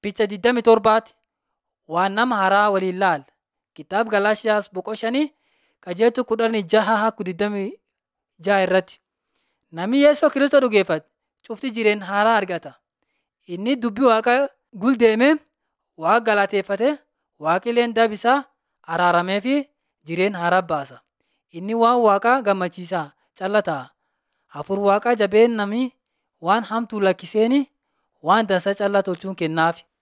Picha 27 waan nama haaraa waliin laal. Kitaaba Galaashiyaas boqoshanii qajeeltu kudhanii jaha haku 26 irratti. Namni Yesuus Kiristoos dhugeeffate cufti jireenya haaraa argata. Inni dubbii Waaqaa guldeemee Waaqa galateeffate Waaqileen daba isaa araaramee fi jireenya haaraa baasa. Inni waan Waaqaa gammachiisaa calla ta'a. Hafuur Waaqaa jabeen namni waan hamtuu lakkiseeni waan dansaa callaa tolchuun kennaaf.